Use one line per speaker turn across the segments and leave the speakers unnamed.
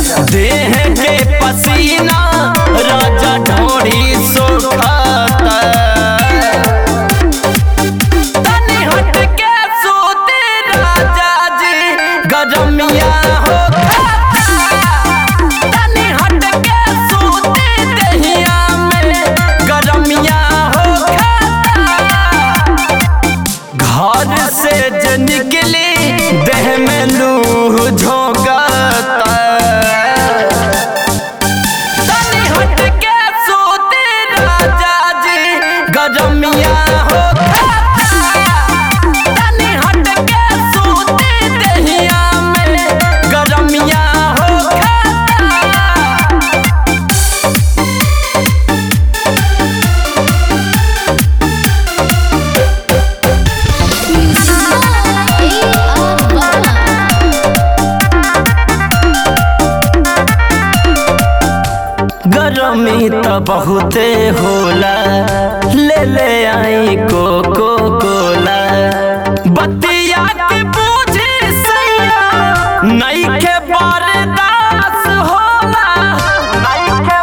देह के पसीना राजा ढोड़ी सुखाता तनी हट के सोते राजा जी गरमिया हो तनी हट के सोते दहिया में गरमिया हो घर से ज निकली देह में लूह झोंकता तनी हट के सोते राजा जी गरमिया हो तनी हट के सोते दहिया में गरमिया हो गरमी त बहुते होला ले ले आई कोको कोला बतिया के बूझे सैया नहीं के बर्दाश्त होला नहीं के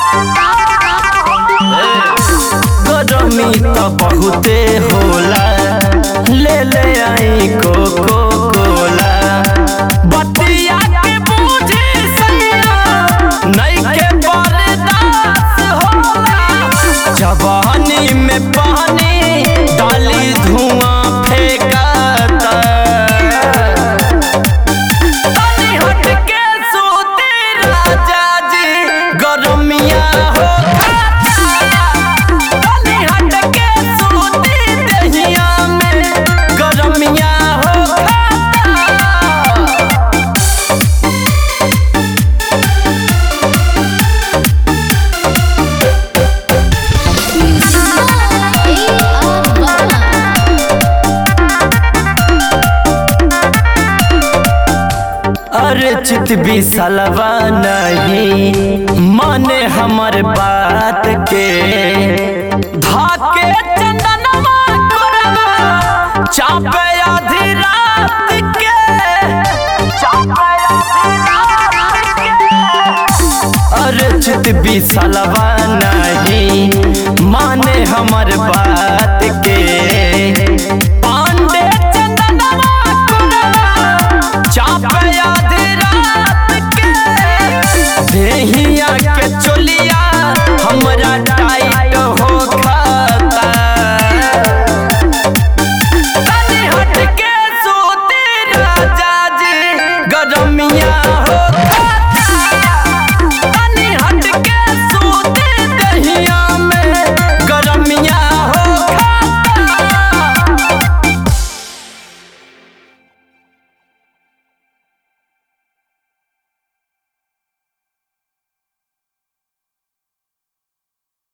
गरमी त बहुते होला ले ले आई कोको कोला बतिया के बूझे सैया नहीं के बर्दाश्त होला जवानी में पानी डाली धुआं फेंकाता तनी हट के सोते राजा जी गरमिया हो तनी हट के सोते दहिया में गरमिया हो अरे चित भी सलवा नहीं माने हमर बात के धाके चंदनवा कोरवा चापे आधी रात के चापे आधी रात के अरे चित भी सलवा नहीं माने हमर बात के